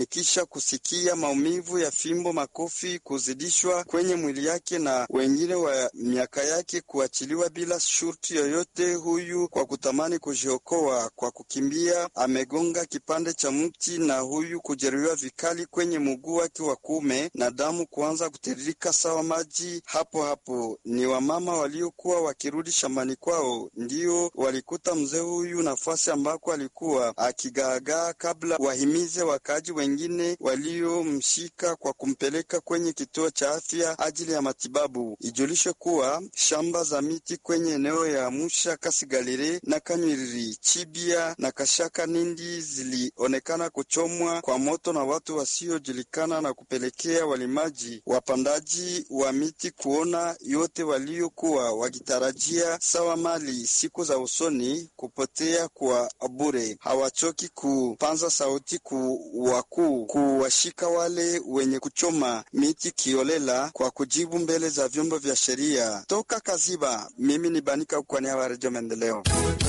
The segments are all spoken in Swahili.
kisha kusikia maumivu ya fimbo, makofi kuzidishwa kwenye mwili yake na wengine wa miaka yake kuachiliwa bila shurti yoyote. Huyu kwa kutamani kujiokoa kwa kukimbia amegonga kipande cha mti, na huyu kujeruhiwa vikali kwenye mguu wake wa kuume na damu kuanza kutiririka sawa maji hapo hapo. Ni wamama waliokuwa wakirudi shambani kwao ndio walikuta mzee huyu nafasi ambako alikuwa akigaagaa, kabla wahimize wakaaji wengine waliomshika kwa kumpeleka kwenye kituo cha afya ajili ya matibabu. Ijulishe kuwa shamba za miti kwenye eneo ya Musha, Kasigalire na Kanywiriri, Chibia na Kashaka Nindi zilionekana kuchomwa kwa moto na watu wasiojulikana na kupelekea walimaji wapandaji wa miti kuona yote waliokuwa wakitarajia sawa mali siku za usoni kupotea kwa bure. Hawachoki kupanza sauti ku wakuu kuwashika wale wenye kuchoma miti kiolela kwa kujibu mbele za vyombo vya sheria. Toka Kaziba, mimi ni Banika kwa niaba ya Redio Maendeleo.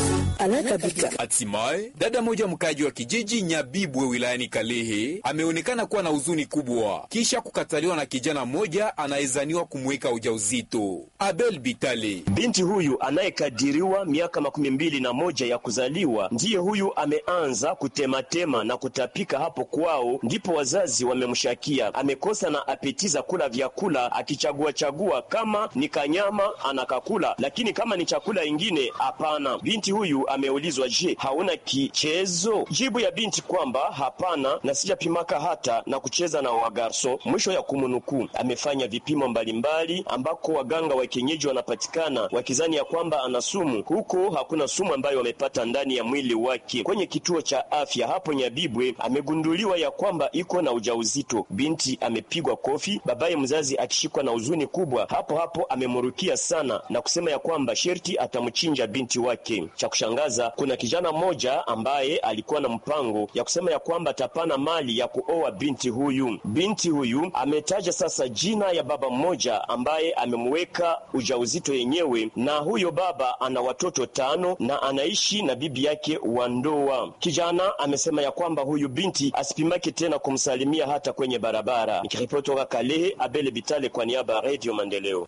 Hatimaye dada moja mkaji wa kijiji Nyabibwe wilayani Kalehe ameonekana kuwa na huzuni kubwa kisha kukataliwa na kijana mmoja anayezaniwa kumweka ujauzito. Abel Bitale, binti huyu anayekadiriwa miaka makumi mbili na moja ya kuzaliwa, ndiye huyu ameanza kutematema na kutapika hapo kwao, ndipo wazazi wamemshakia amekosa na apetiza kula vyakula, akichagua chagua kama ni kanyama anakakula, lakini kama ni chakula ingine hapana. Binti huyu ameulizwa, je, hauna kichezo? Jibu ya binti kwamba hapana, na sijapimaka hata na kucheza na wagarso. Mwisho ya kumunukuu, amefanya vipimo mbalimbali ambako waganga wa kienyeji wanapatikana wakizani ya kwamba ana sumu. Huko hakuna sumu ambayo wamepata ndani ya mwili wake. Kwenye kituo cha afya hapo Nyabibwe amegunduliwa ya kwamba iko na ujauzito. Binti amepigwa kofi, babaye mzazi akishikwa na huzuni kubwa, hapo hapo amemurukia sana na kusema ya kwamba sherti atamchinja binti wake. Cha kushangaza, kuna kijana mmoja ambaye alikuwa na mpango ya kusema ya kwamba atapana mali ya kuoa binti huyu. Binti huyu ametaja sasa jina ya baba mmoja ambaye amemweka ujauzito yenyewe, na huyo baba ana watoto tano na anaishi na bibi yake wa ndoa. Kijana amesema ya kwamba huyu binti asipimake tena kumsalimia hata kwenye barabara. Nikiripoti toka Kalehe, Abele Bitale kwa niaba ya Radio Maendeleo.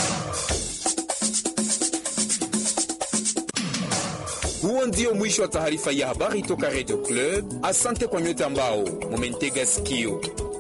Huo ndio mwisho wa taarifa ya habari toka Radio Club. Asante kwa nyote ambao mumentega sikio.